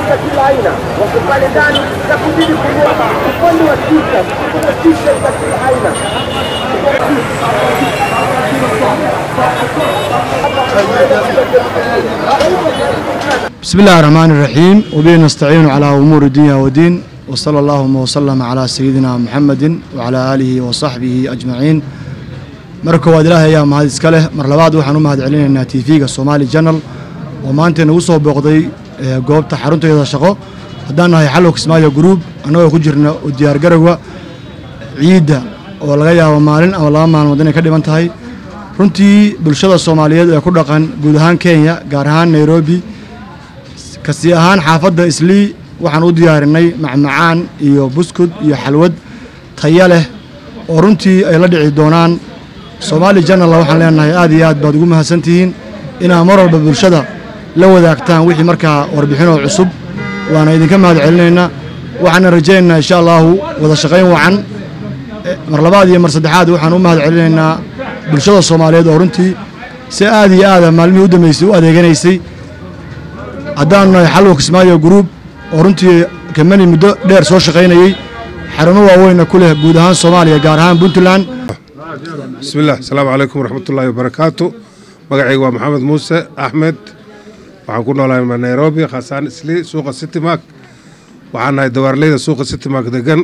za kila aina wako pale ndani na kuzidi kunua upande wa t-shirt, kuna t-shirt za kila aina بسم الله الرحمن الرحيم وبه نستعين على أمور الدنيا والدين وصلى اللهم وسلم على سيدنا محمد وعلى آله وصحبه أجمعين marka waad ilaahay ayaa mahad iska leh mar labaad waxaan u mahad celinaynaa tv-ga somaali janal oo maanta nagu soo booqday goobta xarunteeda shaqo haddaan nahay xallow kismaayo gruub annagoo ku jirna u diyaargarowga ciidda oo laga yaabo maalin ama laba maalmood inay ka dhiman tahay runtii bulshada soomaaliyeed ee ku dhaqan guud ahaan kenya gaar ahaan nairobi kasi ahaan xaafadda islii waxaan u diyaarinay macmacaan iyo buskud iyo xalwad taya leh oo runtii ay la dhici doonaan soomaali janalla waxaan leenahay aad iyo aad baad ugu mahadsantihiin inaad mar walba bulshada la wadaagtaan wixii markaa warbixinoo cusub waana idinka mahad celinaynaa waxaana rajaynaynaa insha allaahu wada shaqayn wacan mar labaad iyo mar saddexaad waxaan u mahad celinaynaa bulshada soomaaliyeed oo runtii si aad iyo aada maalmihii u dambeysay u adeeganaysay haddaanu nahay xalwa kismaayo gruub oo runtii kamani muddo dheer soo shaqaynayey xarumo waaweynna ku leh guud ahaan soomaaliya gaar ahaan puntland bismi illah asalaamu calaykum waraxmatullaahi wabarakaatu magacayga waa maxamed muuse axmed waxaan ku noolahay nairobi khaasaan isli suuqa citymark waxaan nahay dawaarleyda suuqa citymark degan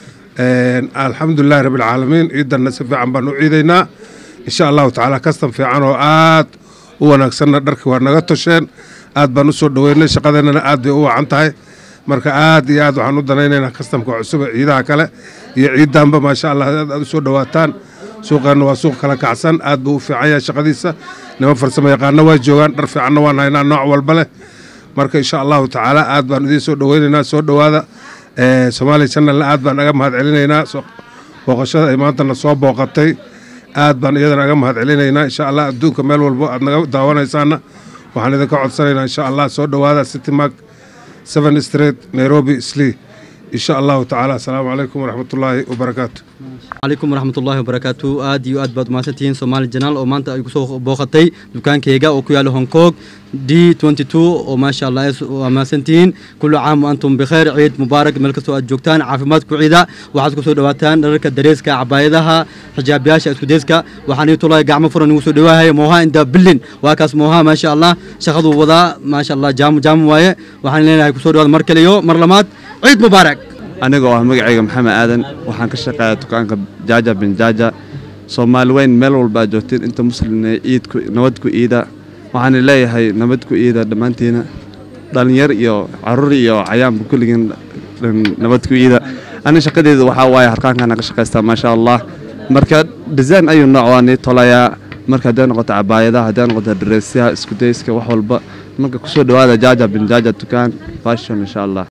alxamdulilahi rabbilcaalamiin ciidanna si fiican baan u ciidaynaa insha allahu tacaala kastan fiican oo aad u wanaagsanna dharkii waa naga tosheen aad baan u soo dhoweynay shaqadeennana aad bay u wacan tahay marka aad iyo aad waxaan u danaynaynaa kastamka cusub ee ciidaha kale iyo ciidanba maasha allah aad aad u soo dhowaataan suuqeenna waa suuq kala kacsan aad buu u fiican yahay shaqadiisa niman farsamo yaqaana waa joogaan dhar fiicanna waan haynaa nooc walba leh marka insha allahu tacaala aad baan idiin soo dhoweynaynaa soo dhowaada somaali channelna aad baan aga mahad celinaynaa booqashada ay maantana soo booqatay aad baan iyadana aga mahad celinaynaa insha allah adduunka meel walbo aad naga daawanaysaana waxaan idinka codsanaynaa insha allah soo dhowaada citymark seven street nairobi slee insha allahu tacaala asalaamu calaykum waraxmatullaahi wabarakaatu calaykum waraxmatullaahi wabarakaatu aad iyo aad baad mahadsantihiin soomaali janaal oo maanta ay kusoo booqatay dukaankayga oo ku yaalla hong kong d twenty two oo maasha allah waa mahadsantihiin kullu caam wa antum bikheer ciid mubaarak meel kastoo aad joogtaan caafimaad ku ciida waxaad kusoo dhawaataan dhararka dareeska cabaayadaha xijaabiyaasha iskudeyska waxaan ii tulahay gacmo furan igu soo dhawaahaya mooha inda billin waa kaas mooha maasha allah shaqaduu wadaa maasha allah jaamu jaamu waaye waxaan leenahay kusoo dhawaada mar kale iyo mar lamaad ciid mubaarak anigoo ah magacayga maxamed aadan waxaan ka shaqeeyaa dukaanka jaaja bin jaaja soomaali weyn meel walba aad joogtiin inta muslimna iidku nabad ku iida waxaana leeyahay nabad ku iida dhammaantiina dhallinyar iyo caruur iyo cayaanba kulligiin nabad ku iida ani shaqadeeda waxaa waaye harkaankaana ka shaqaystaa maasha allah marka design ayuu nooc waa nii tolayaa marka hadday noqoto cabaayadaha hadday noqoto dareesyaha iskudayska wax walba marka kusoo dhawaada jaaja bin jaaja dukaan fashion insha allah